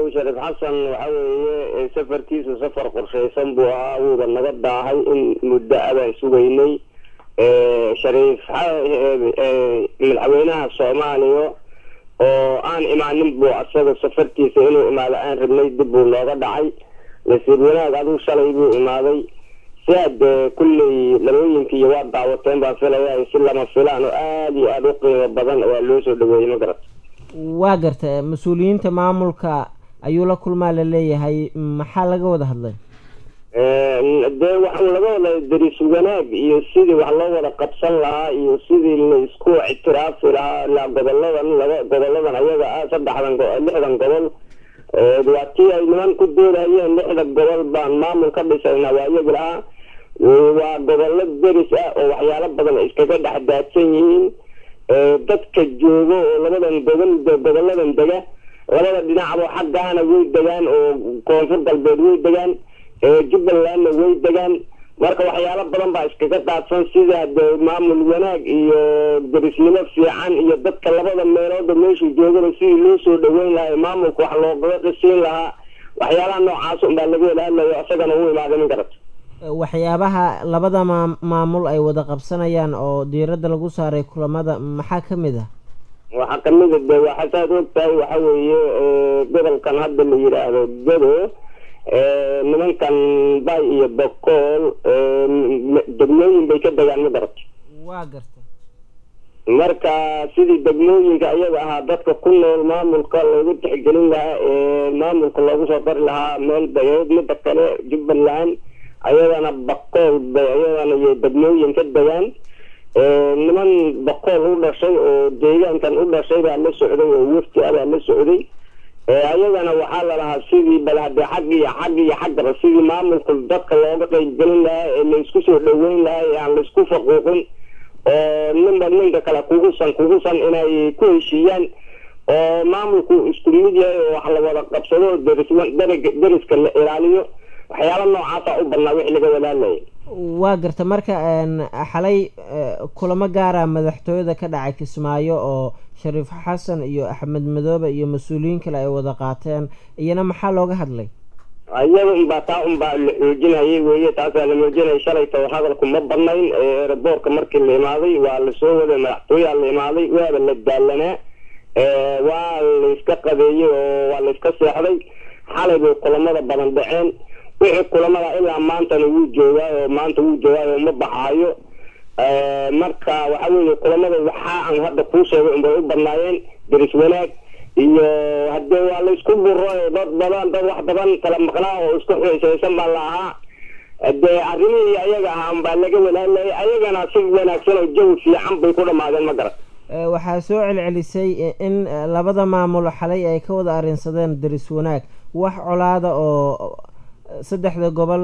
shariif xasan waxa weeye safarkiisu safar qorshaysan buu ahaa wuuba naga daahay in muddo abaan sugaynay shariif madaxweynaha soomaaliya oo aan imaanin buu asaga safarkiisa inuu imaado aan rabnay dib buu nooga dhacay nasiib wanaag aduu shalay buu imaaday siaad kulley labooyinkiiyo waa daawateen baan filaya si lama filaan oo aada iyo aada u qiimo badan waa loo soo dhaweeyey ma garat waa garta mas-uuliyiinta maamulka ayuu la kulmaa laleeyahay maxaa laga wada hadlay dee waxaan laga wada daris wanaag iyo sidii wax loo wada qabsan lahaa iyo sidii la isku ictiraafi lahaa la goboladan laba goboladan ayaga ah saddexdan lixdan gobol waa tii ay niman ku doodayeen lixda gobol baan maamul ka dhisayna waa iyagi lahaa waa gobollo deris ah oo waxyaalo badan iskaga dhex daadsan yihiin dadka joogo oo labadan gobol goboladan dega labada dhinacba xaggaana way degaan oo koonfur galbeed way degaan jubbalandna way degaan marka waxyaalo badan baa iskaga daadsan sida de maamul wanaag iyo derisnimo fiican iyo dadka labada meelooda meeshu joogaba sidii loo soo dhaweyn lahaa maamulka wax loogaga qisiin lahaa waxyaalaha noocaas unbaa laga wada hadlayo isagana u imaaday min garata waxyaabaha labada maa maamul ay wada qabsanayaan oo diiradda lagu saaray kulamada maxaa ka mid ah waxaa kamid a de waxasaad og tahay waxa weeye gobolkan hadda la yidhaahdo gado nimankan bay iyo bokool degmooyin bay ka degaan ma garata waa garta marka sidii degmooyinka iyaga ahaa dadka ku nool maamulka loogu tixgelin lahaa ee maamulka loogu soo dari lahaa meel bayood mida kale jubbaland ayadana bakool bay ayadana iyo degmooyin ka degaan niman bakool u dhashay oo deegaankan u dhashay baa la socday oo wafti ah baa la socday ayagana waxaa lalahaa sidii bal hadee xag iyo xag iyo xaggaba sidii maamulka dadka looga qeybgelin lahaa ee laisku soo dhaweyn lahaa ee aan laisku faquuqin oo ninba ninka kale kugusan kugusan inay ku heshiiyaan oo maamulku isku mid yahay oo wax la wada qabsado deris deriska la ilaaliyo waxyaala noocaasa u badnaa wixii laga wadaalaya waa garta marka xalay kulamo gaara madaxtooyada ka dhacay kismaayo oo shariif xasan iyo axmed madoobe iyo mas-uuliyiin kale ay wada qaateen iyana maxaa looga hadlay iyada unbaa taa unbaa la xoojinayay weye taasaa la muujinaya shalayta hadalku ma badnayn eeraboorka markii la imaaday waa lasoo waday madaxtooyaa la imaaday waaba la daalanaa waa layska qadeeyey oo waa layska seexday xalay bay kulamada badan dhaceen wixii kulamada ilaa maantana wuu joogaa oo maanta wuu joogaa oo ma baxaayo marka waxa weeye kulamada waxaa aan hadda kuu sheegay unbay u badnaayeen deris wanaag iyo hadee waa laysku buro dad badan dad wax badan kala maqnaa oo isku xiisaysan baa la ahaa dee arrimihii ayaga ahaa unbaa laga walaalayay ayagana si wanaagsan oo jawi fiican bay ku dhamaadeen ma garat waxaa soo celcelisay in labada maamul xalay ay ka wada arrinsadeen deris wanaag wax colaada oo saddexda gobol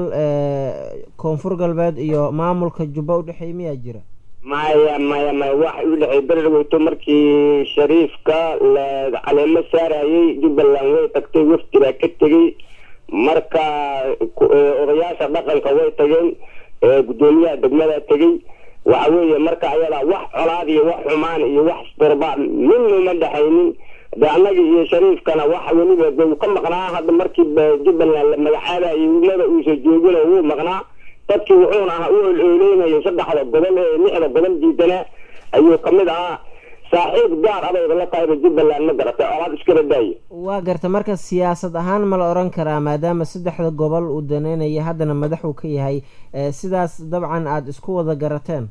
koonfur galbeed iyo maamulka jubba udhexeey miyaa jira maya maya maya waxa u dhexeey beredhaweyto markii shariifka la caleemo saarayay jubbaland way tagtay wafdi baa ka tegey marka odayaasha dhaqanka way tageen guddoomiyaha degmada tegey waxa weeye marka ayadaa wax colaad iyo wax xumaan iyo wax isdorba midna uma dhexaynin de annaga iyo shariifkana waxa weliba de uu ka maqnaa hadda markii jubbaland la magacaabayo mada uusa joogin oo wuu maqnaa dadkii wuxuuna ahaa u olooleynayo saddexda gobol ee lixda gobol diidanaa ayuu kamid ahaa saaxiib gaar abayda la tahayba jubbaland ma garatay colaad iskala daayo waa garta marka siyaasad ahaan ma la oran karaa maadaama saddexda gobol uu daneynaya haddana madaxuu ka yahay sidaas dabcan aada isku wada garateen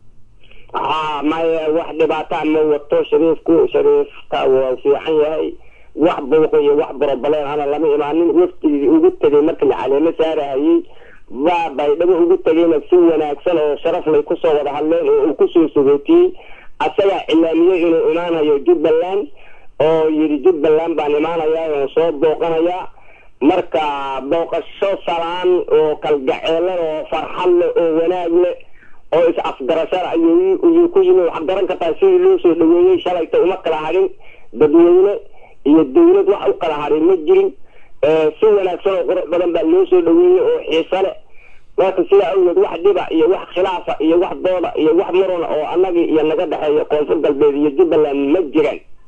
ha maya wax dhibaataa ma wato shariifku shariifka waa fiican yahay wax buuqa iyo wax borobaleen ana lama imaanin waftigii ugu tegay markii la caleemo saarahayey baa baydhabo ugu tegayna si wanaagsan oo sharaf lay kusoo wada hadleen oo uu kusoo sagootiyey asagaa cilaamiyey inuu imaanayo jubbaland oo yidhi jubbaland baan imaanayaa oo soo booqanayaa marka booqasho salaan oo kalgaceelan oo farxad leh oo wanaag leh oo is afgarashada ayuu ku yimi waxaad garan kartaa sidii loo soo dhaweeyey shalayta uma kala hadhin dadweyne iyo dawlad wax u kala hadhin ma jirin si wanaagsan oo qurux badan baa loo soo dhaweeyey oo xiiso leh marka sidaa awgeed wax dhiba iyo wax khilaafa iyo wax dooda iyo wax muruna oo annagii iyo naga dhexeeya koonfur galbeed iyo jubbaland ma jiraan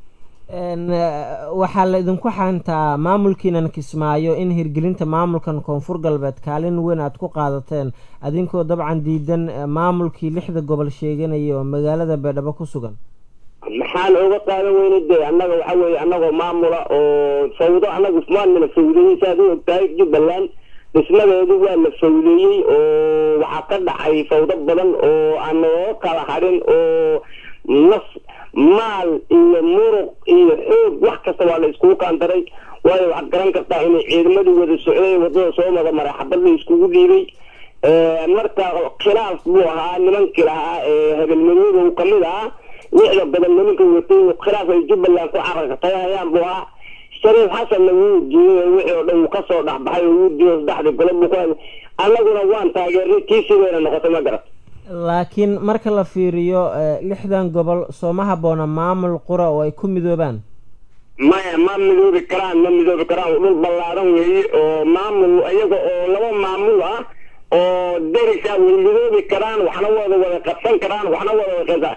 waxaa la idinku xantaa maamulkiinan kismaayo in hirgelinta maamulkan koonfur galbeed kaalin weyn aada ku qaadateen adinkoo dabcan diidan maamulkii lixda gobol sheeganaya oo magaalada beedhabo ku sugan maxaan oga qaadan weyna de annaga waxa weeye annagoo maamula oo fawdo annagu maanala fawdeeyey saad u ogtahay jubbaland dhismadeedu waa la fawdeeyey oo waxaa ka dhacay fawdo badan oo aan nooga kala harin oo naf maal iyo muruq iyo xoog wax kasta waa la iskugu kaandaray waayo waxaad garan kartaa inay ciidamadii wada socday wadada soo mada maray xabad la iskugu dhiibay marka khilaaf buu ahaa nimankii lahaa ee habelmadooda uu kamid ahaa lixda badan nimanka watay khilaaf ay jubbaland ku cararkatayhayaan buu ahaa shariif xasanna wuu diiday wixii oo dhan uu kasoo dhexbaxay oo wuu diiday saddexdii golo buu ku annaguna waan taageernay tiisii wayna noqotay ma garat laakiin marka la fiiriyo lixdan gobol sooma haboona maamul qura oo ay ku midoobaan maya ma midoobi karaan ma midoobi karaan dhul ballaaran weeye oo maamul iyaga oo laba maamul ah oo derisa way midoobi karaan waxna wada wada qabsan karaan waxna wada wada